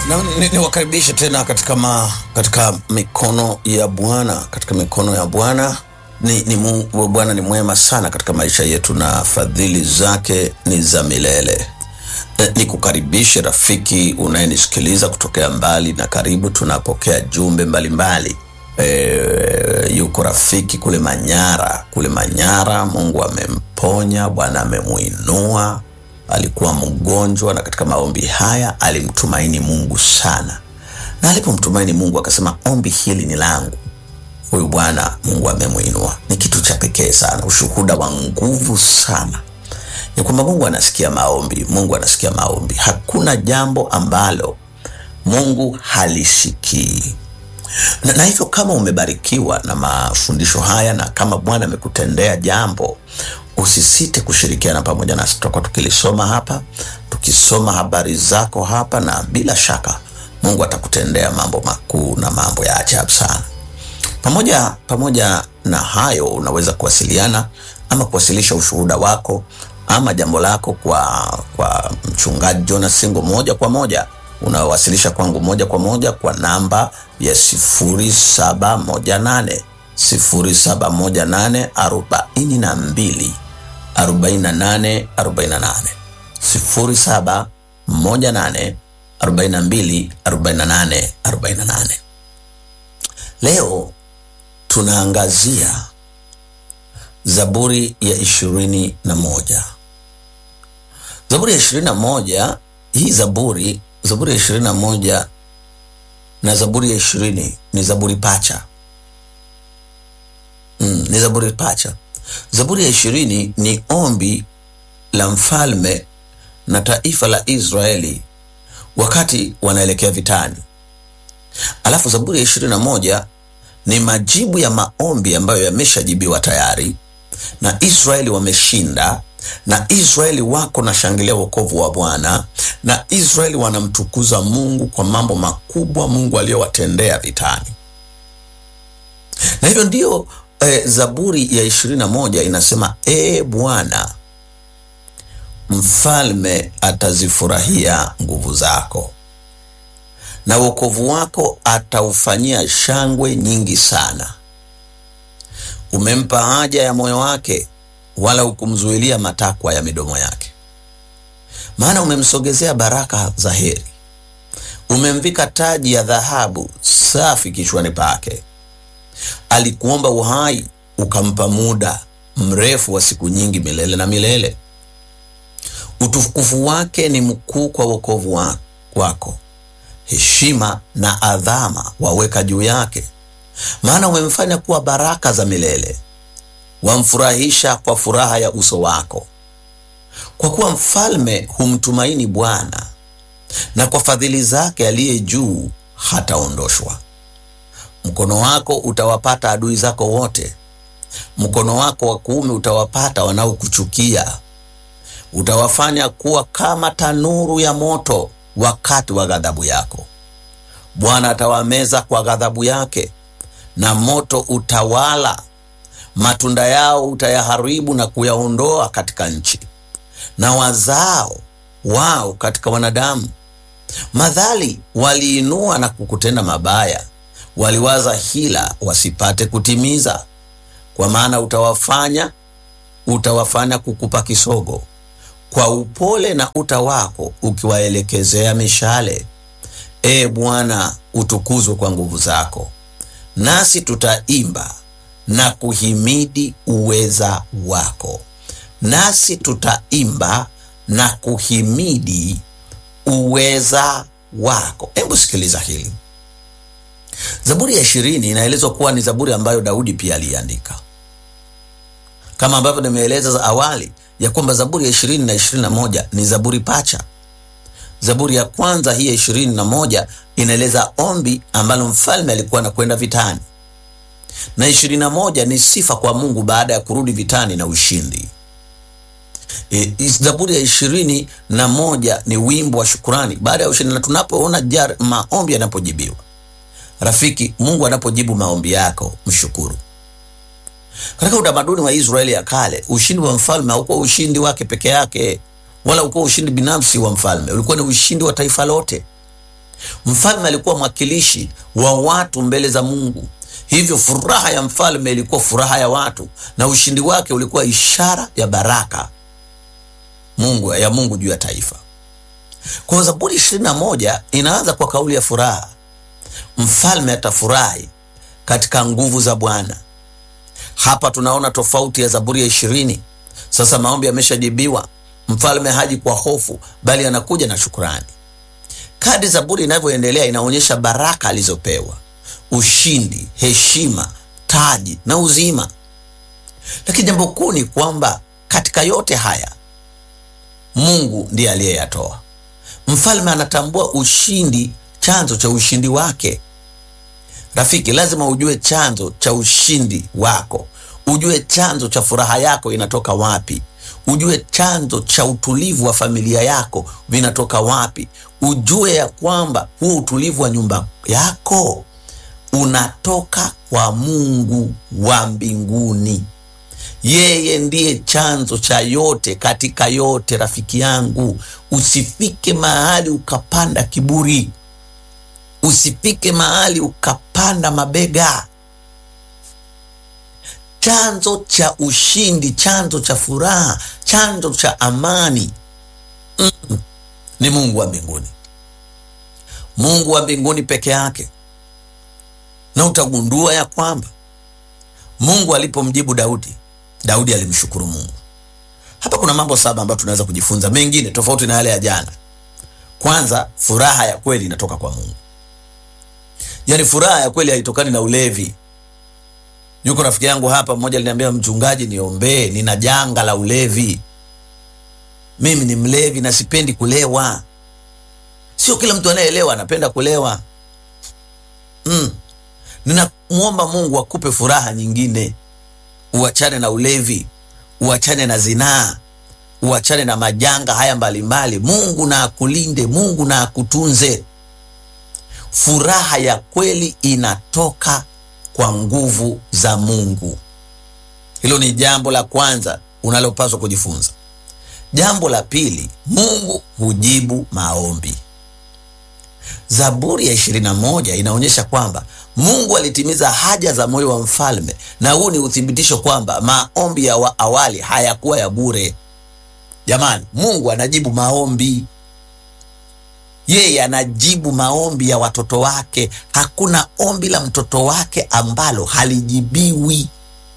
Na ni- niwakaribishe tena katika, ma, katika mikono ya Bwana, katika mikono ya Bwana. Ni, ni Mungu, Bwana ni mwema sana katika maisha yetu na fadhili zake ni za milele. E, nikukaribishe rafiki unayenisikiliza kutokea mbali na karibu. Tunapokea jumbe mbalimbali e, yuko rafiki kule Manyara, kule Manyara, Mungu amemponya, Bwana amemuinua alikuwa mgonjwa na katika maombi haya alimtumaini Mungu sana, na alipomtumaini Mungu akasema ombi hili ni langu. Huyu bwana Mungu amemwinua. Ni kitu cha pekee sana, ushuhuda wa nguvu sana ya kwamba Mungu anasikia maombi. Mungu anasikia maombi, hakuna jambo ambalo Mungu halisikii na, na hivyo kama umebarikiwa na mafundisho haya na kama Bwana amekutendea jambo, usisite kushirikiana pamoja nasi. Tutakuwa tukilisoma hapa, tukisoma habari zako hapa, na bila shaka Mungu atakutendea mambo makuu na mambo ya ajabu sana. Pamoja pamoja na hayo, unaweza kuwasiliana ama kuwasilisha ushuhuda wako ama jambo lako kwa kwa mchungaji Jonas Singo moja kwa moja, unawasilisha kwangu moja kwa moja kwa namba ya sifuri saba moja nane sifuri saba moja nane arobaini na mbili arobaini na nane arobaini na nane sifuri saba moja nane arobaini na mbili arobaini na nane arobaini na nane. Leo tunaangazia Zaburi ya ishirini na moja. Zaburi ya ishirini na moja hii zaburi, Zaburi ya ishirini na moja na Zaburi ya ishirini ni zaburi pacha. Mm, ni zaburi pacha. Zaburi ya ishirini ni ombi la mfalme na taifa la Israeli wakati wanaelekea vitani, alafu Zaburi ya ishirini na moja ni majibu ya maombi ambayo yameshajibiwa tayari na Israeli wameshinda, na Israeli wako na shangilia wokovu wa Bwana, na Israeli wanamtukuza Mungu kwa mambo makubwa Mungu aliyowatendea vitani. Na hivyo ndiyo eh, Zaburi ya ishirini na moja inasema ee Bwana, mfalme atazifurahia nguvu zako na wokovu wako ataufanyia shangwe nyingi sana. Umempa haja ya moyo wake, wala hukumzuilia matakwa ya midomo yake. Maana umemsogezea baraka za heri, umemvika taji ya dhahabu safi kichwani pake. Alikuomba uhai, ukampa muda mrefu wa siku nyingi, milele na milele. Utukufu wake ni mkuu kwa wokovu wa- wako heshima na adhama waweka juu yake, maana umemfanya kuwa baraka za milele, wamfurahisha kwa furaha ya uso wako. Kwa kuwa mfalme humtumaini Bwana, na kwa fadhili zake aliye juu hataondoshwa. Mkono wako utawapata adui zako wote, mkono wako wa kuume utawapata wanaokuchukia. Utawafanya kuwa kama tanuru ya moto wakati wa ghadhabu yako. Bwana atawameza kwa ghadhabu yake, na moto utawala. Matunda yao utayaharibu na kuyaondoa katika nchi, na wazao wao katika wanadamu. Madhali waliinua na kukutenda mabaya, waliwaza hila wasipate kutimiza. Kwa maana utawafanya utawafanya kukupa kisogo kwa upole na uta wako ukiwaelekezea mishale. E Bwana, utukuzwe kwa nguvu zako, nasi tutaimba na kuhimidi uweza wako. Nasi tutaimba na kuhimidi uweza wako. Hebu sikiliza hili. Zaburi ya ishirini inaelezwa kuwa ni zaburi ambayo Daudi pia aliandika kama ambavyo nimeeleza za awali ya kwamba zaburi ya ishirini na ishirini na moja ni zaburi pacha. Zaburi ya kwanza hii ya ishirini na moja inaeleza ombi ambalo mfalme alikuwa anakwenda vitani, na ishirini na moja ni sifa kwa Mungu baada ya kurudi vitani na ushindi. E, zaburi ya ishirini na moja ni wimbo wa shukurani baada ya ushindi, na tunapoona jar maombi yanapojibiwa, rafiki, Mungu anapojibu maombi yako mshukuru. Katika utamaduni wa Israeli ya kale, ushindi wa mfalme haukuwa ushindi wake peke yake, wala ukuwa ushindi binafsi wa mfalme, ulikuwa ni ushindi wa taifa lote. Mfalme alikuwa mwakilishi wa watu mbele za Mungu, hivyo furaha ya mfalme ilikuwa furaha ya watu, na ushindi wake ulikuwa ishara ya baraka Mungu ya Mungu juu ya taifa. Kwa Zaburi ishirini na moja inaanza kwa kauli ya furaha. Mfalme atafurahi katika nguvu za Bwana. Hapa tunaona tofauti ya Zaburi ya ishirini. Sasa maombi yameshajibiwa, mfalme haji kwa hofu, bali anakuja na shukurani. Kadri Zaburi inavyoendelea inaonyesha baraka alizopewa, ushindi, heshima, taji na uzima. Lakini jambo kuu ni kwamba katika yote haya Mungu ndiye aliyeyatoa. Mfalme anatambua ushindi, chanzo cha ushindi wake. Rafiki, lazima ujue chanzo cha ushindi wako, ujue chanzo cha furaha yako inatoka wapi, ujue chanzo cha utulivu wa familia yako vinatoka wapi, ujue ya kwamba huu utulivu wa nyumba yako unatoka kwa Mungu wa mbinguni. Yeye ndiye chanzo cha yote katika yote. Rafiki yangu, usifike mahali ukapanda kiburi, usifike mahali ukapanda mabega. Chanzo cha ushindi, chanzo cha furaha, chanzo cha amani mm, ni Mungu wa mbinguni, Mungu wa mbinguni peke yake. Na utagundua ya kwamba Mungu alipomjibu Daudi Daudi alimshukuru Mungu. Hapa kuna mambo saba ambayo tunaweza kujifunza, mengine tofauti na yale ya jana. Kwanza, furaha ya kweli inatoka kwa Mungu. Yaani furaha ya kweli haitokani na ulevi. Yuko rafiki yangu hapa mmoja aliniambia, mchungaji, niombee, nina janga la ulevi. Mimi ni mlevi na sipendi kulewa. Sio kila mtu anayeelewa anapenda kulewa. Mm. Ninamwomba Mungu akupe furaha nyingine uachane na ulevi, uachane na zinaa, uachane na majanga haya mbalimbali. Mungu na akulinde, Mungu na akutunze. Furaha ya kweli inatoka kwa nguvu za Mungu. Hilo ni jambo la kwanza unalopaswa kujifunza. Jambo la pili, Mungu hujibu maombi. Zaburi ya ishirini na moja inaonyesha kwamba Mungu alitimiza haja za moyo wa mfalme, na huu ni uthibitisho kwamba maombi ya wa awali hayakuwa ya bure. Jamani, Mungu anajibu maombi. Yeye anajibu maombi ya watoto wake. Hakuna ombi la mtoto wake ambalo halijibiwi.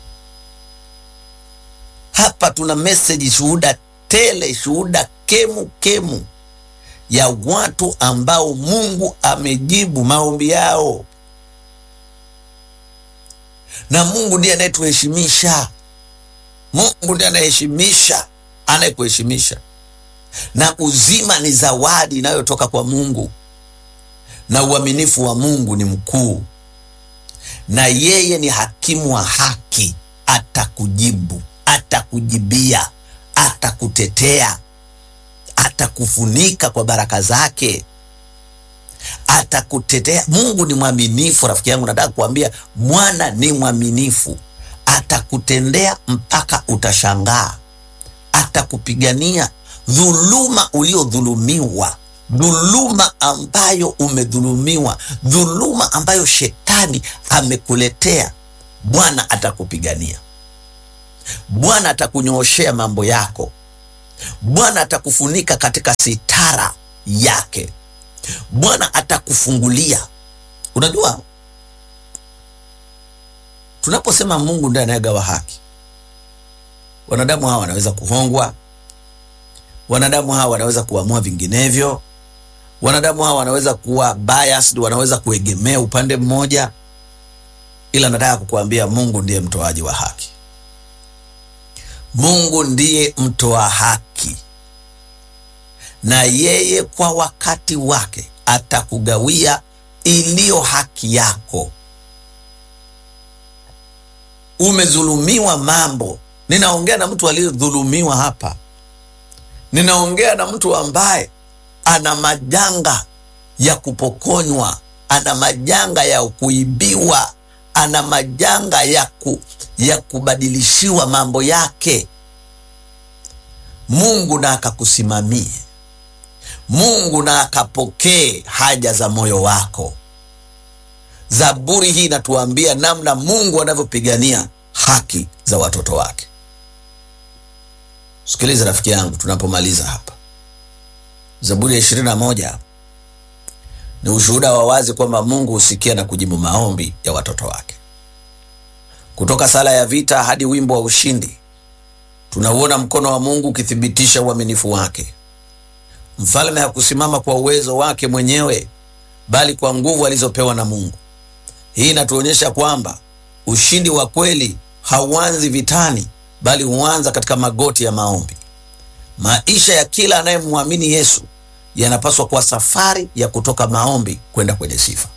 Hapa tuna meseji, shuhuda tele, shuhuda kemu kemu ya watu ambao Mungu amejibu maombi yao, na Mungu ndiye anayetuheshimisha. Mungu ndiye anayeheshimisha, anayekuheshimisha, na uzima ni zawadi inayotoka kwa Mungu, na uaminifu wa Mungu ni mkuu, na yeye ni hakimu wa haki. Atakujibu, atakujibia, atakutetea atakufunika kwa baraka zake, atakutetea. Mungu ni mwaminifu, rafiki yangu, nataka kuambia mwana ni mwaminifu, atakutendea mpaka utashangaa, atakupigania dhuluma uliodhulumiwa, dhuluma ambayo umedhulumiwa, dhuluma ambayo shetani amekuletea. Bwana atakupigania, Bwana atakunyooshea mambo yako. Bwana atakufunika katika sitara yake. Bwana atakufungulia. Unajua, tunaposema Mungu ndiye anayegawa haki, wanadamu hawa wanaweza kuhongwa, wanadamu hawa wanaweza kuamua vinginevyo, wanadamu hawa wanaweza kuwa biased, wanaweza kuegemea upande mmoja, ila nataka kukuambia Mungu ndiye mtoaji wa haki. Mungu ndiye mtoa haki, na yeye kwa wakati wake atakugawia iliyo haki yako. Umedhulumiwa mambo. Ninaongea na mtu aliyedhulumiwa hapa, ninaongea na mtu ambaye ana majanga ya kupokonywa, ana majanga ya kuibiwa ana majanga ya, ku, ya kubadilishiwa mambo yake. Mungu na akakusimamie, Mungu na akapokee haja za moyo wako. Zaburi hii inatuambia namna Mungu anavyopigania haki za watoto wake. Sikiliza rafiki yangu, tunapomaliza hapa, Zaburi ya ishirini na moja ni ushuhuda wa wazi kwamba Mungu husikia na kujibu maombi ya watoto wake. Kutoka sala ya vita hadi wimbo wa ushindi, tunauona mkono wa Mungu ukithibitisha uaminifu wake. Mfalme hakusimama kwa uwezo wake mwenyewe, bali kwa nguvu alizopewa na Mungu. Hii inatuonyesha kwamba ushindi wa kweli hauanzi vitani, bali huanza katika magoti ya maombi. Maisha ya kila anayemwamini Yesu yanapaswa kuwa safari ya kutoka maombi kwenda kwenye sifa.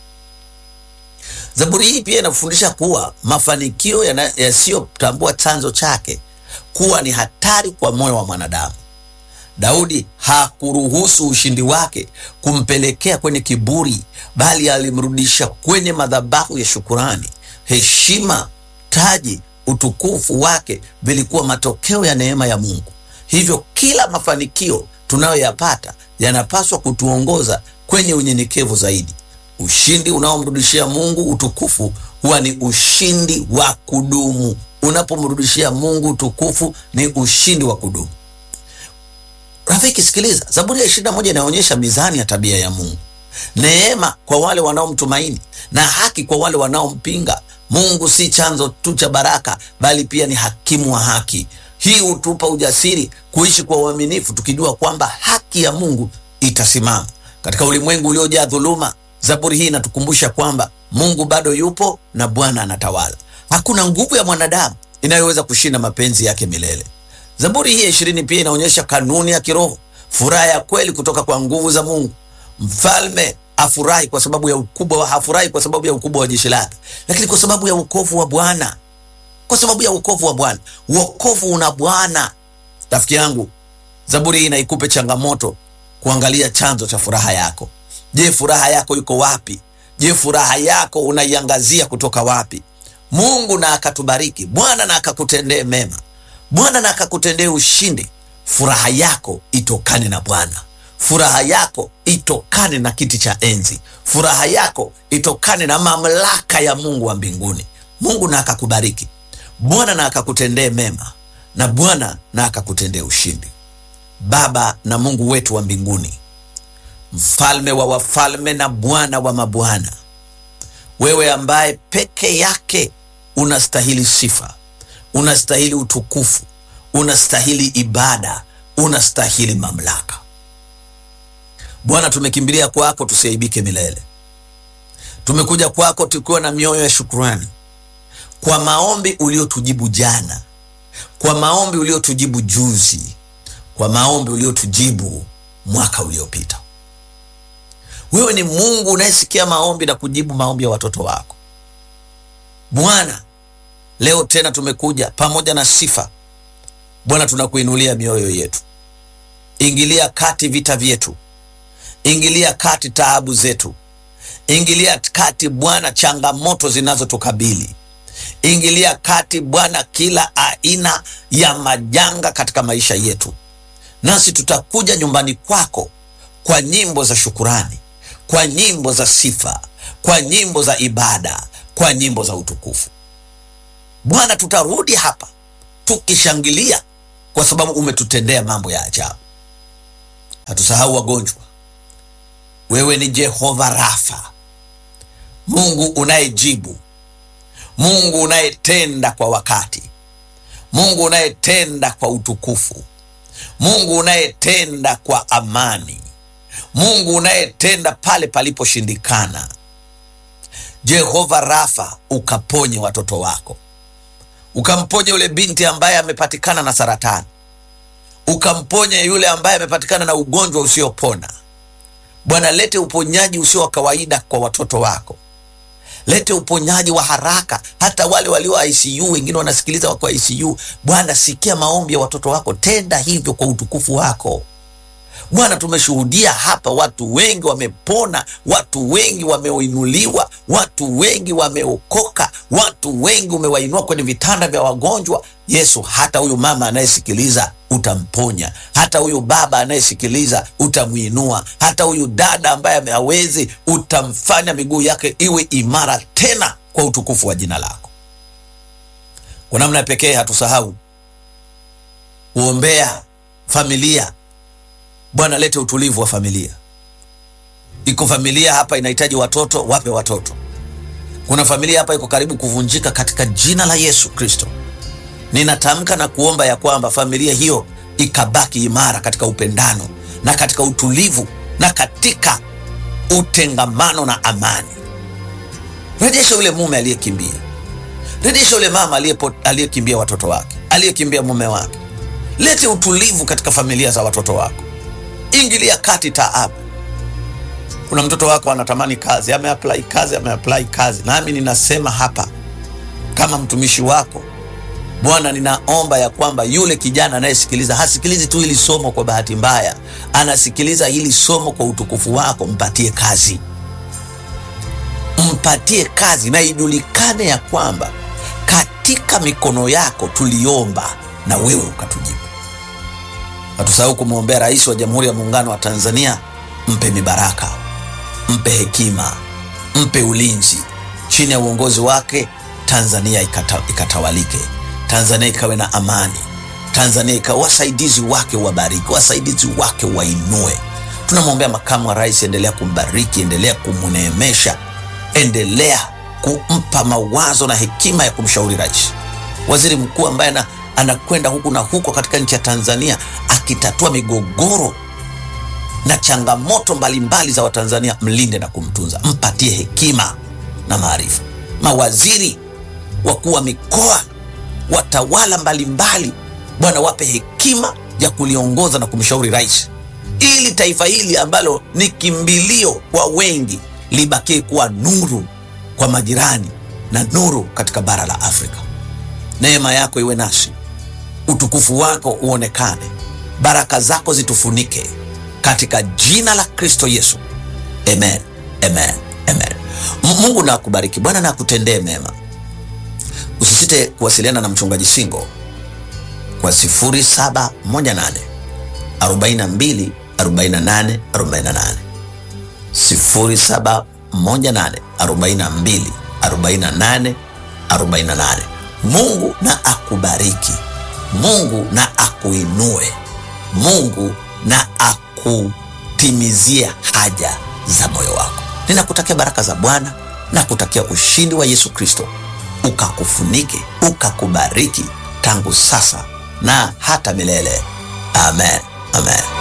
Zaburi hii pia inafundisha kuwa mafanikio yasiyotambua chanzo chake kuwa ni hatari kwa moyo wa mwanadamu. Daudi hakuruhusu ushindi wake kumpelekea kwenye kiburi, bali alimrudisha kwenye madhabahu ya shukurani. Heshima, taji, utukufu wake vilikuwa matokeo ya neema ya Mungu. Hivyo kila mafanikio tunayoyapata yanapaswa kutuongoza kwenye unyenyekevu zaidi. Ushindi unaomrudishia Mungu utukufu huwa ni ushindi wa kudumu. Unapomrudishia Mungu utukufu ni ushindi wa kudumu. Rafiki, sikiliza, Zaburi ya ishirini na moja inaonyesha mizani ya tabia ya Mungu: neema kwa wale wanaomtumaini na haki kwa wale wanaompinga. Mungu si chanzo tu cha baraka, bali pia ni hakimu wa haki. Hii hutupa ujasiri kuishi kwa uaminifu, tukijua kwamba haki ya Mungu itasimama katika ulimwengu uliojaa dhuluma. Zaburi hii inatukumbusha kwamba Mungu bado yupo na Bwana anatawala. Hakuna nguvu ya mwanadamu inayoweza kushinda mapenzi yake milele. Zaburi hii ya ishirini pia inaonyesha kanuni ya kiroho, furaha ya kweli kutoka kwa nguvu za Mungu. Mfalme afurahi kwa sababu ya ukubwa, hafurahi kwa sababu ya ukubwa wa jeshi lake, lakini kwa sababu ya wokovu wa Bwana, kwa sababu ya wokovu wa Bwana. Wokovu una Bwana. Rafiki yangu, Zaburi hii inaikupe changamoto kuangalia chanzo cha furaha yako. Je, furaha yako iko wapi? Je, furaha yako unaiangazia kutoka wapi? Mungu na akatubariki, Bwana na akakutendee mema, Bwana na akakutendee ushindi. Furaha yako itokane na Bwana, furaha yako itokane na kiti cha enzi, furaha yako itokane na mamlaka ya Mungu wa mbinguni. Mungu na akakubariki, Bwana na akakutendee mema, na Bwana na akakutendee ushindi. Baba na Mungu wetu wa mbinguni, mfalme wa wafalme na Bwana wa mabwana, wewe ambaye peke yake unastahili sifa, unastahili utukufu, unastahili ibada, unastahili mamlaka. Bwana, tumekimbilia kwako tusiaibike milele. Tumekuja kwako tukiwa na mioyo ya shukrani kwa maombi uliotujibu jana, kwa maombi uliotujibu juzi, kwa maombi uliotujibu mwaka uliopita. Wewe ni Mungu unayesikia maombi na kujibu maombi ya watoto wako. Bwana, leo tena tumekuja pamoja na sifa. Bwana, tunakuinulia mioyo yetu. Ingilia kati vita vyetu, ingilia kati taabu zetu, ingilia kati Bwana changamoto zinazotukabili, ingilia kati Bwana kila aina ya majanga katika maisha yetu, nasi tutakuja nyumbani kwako kwa nyimbo za shukurani, kwa nyimbo za sifa, kwa nyimbo za ibada, kwa nyimbo za utukufu. Bwana, tutarudi hapa tukishangilia kwa sababu umetutendea mambo ya ajabu. Hatusahau wagonjwa. Wewe ni Jehova Rafa, Mungu unayejibu, Mungu unayetenda kwa wakati, Mungu unayetenda kwa utukufu, Mungu unayetenda kwa amani, Mungu unayetenda pale paliposhindikana. Jehova Rafa, ukaponye watoto wako, ukamponye yule binti ambaye amepatikana na saratani, ukamponye yule ambaye amepatikana na ugonjwa usiopona. Bwana, lete uponyaji usio wa kawaida kwa watoto wako, lete uponyaji wa haraka, hata wale walio ICU, wengine wanasikiliza wako ICU. Bwana, sikia maombi ya watoto wako, tenda hivyo kwa utukufu wako. Bwana, tumeshuhudia hapa, watu wengi wamepona, watu wengi wameinuliwa, watu wengi wameokoka, watu wengi umewainua kwenye vitanda vya wagonjwa. Yesu, hata huyu mama anayesikiliza utamponya, hata huyu baba anayesikiliza utamwinua, hata huyu dada ambaye hawezi utamfanya miguu yake iwe imara tena kwa utukufu wa jina lako. Kwa namna ya pekee hatusahau kuombea familia. Bwana, lete utulivu wa familia. Iko familia hapa inahitaji watoto, wape watoto. Kuna familia hapa iko karibu kuvunjika, katika jina la Yesu Kristo ninatamka na kuomba ya kwamba familia hiyo ikabaki imara katika upendano na katika utulivu na katika utengamano na amani. Rejesha yule mume aliyekimbia, rejesha yule mama aliyekimbia watoto wake, aliyekimbia mume wake. Lete utulivu katika familia za watoto wako, ingilia kati taabu. Kuna mtoto wako anatamani kazi, ameapply kazi, ameapply kazi, nami ninasema hapa kama mtumishi wako Bwana, ninaomba ya kwamba yule kijana anayesikiliza hasikilizi tu hili somo kwa bahati mbaya, anasikiliza hili somo kwa utukufu wako. Mpatie kazi, mpatie kazi, na ijulikane ya kwamba katika mikono yako tuliomba na wewe ukatujibu. Hatusahau kumwombea Rais wa Jamhuri ya Muungano wa Tanzania, mpe mibaraka, mpe hekima, mpe ulinzi. Chini ya uongozi wake Tanzania ikata, ikatawalike Tanzania ikawe na amani. Tanzania ikawa wasaidizi wake wabariki, wasaidizi wake wainue. Tunamwombea makamu wa rais, endelea kumbariki, endelea kumneemesha, endelea kumpa mawazo na hekima ya kumshauri rais. Waziri mkuu ambaye anakwenda huku na huko katika nchi ya Tanzania akitatua migogoro na changamoto mbalimbali mbali za Watanzania, mlinde na kumtunza, mpatie hekima na maarifa. Mawaziri, wakuu wa mikoa watawala mbalimbali, Bwana wape hekima ya kuliongoza na kumshauri rais, ili taifa hili ambalo ni kimbilio kwa wengi libakie kuwa nuru kwa majirani na nuru katika bara la Afrika. Neema yako iwe nasi, utukufu wako uonekane, baraka zako zitufunike katika jina la Kristo Yesu, amen, amen, amen. Mungu na akubariki, Bwana na akutendee mema. Usisite kuwasiliana na mchungaji Singo kwa 0718 42 48 48, 0718 42 48 48. Mungu na akubariki, Mungu na akuinue, Mungu na akutimizie haja za moyo wako. Ninakutakia baraka za Bwana na kutakia ushindi wa Yesu Kristo ukakufunike ukakubariki tangu sasa na hata milele. Amen, amen.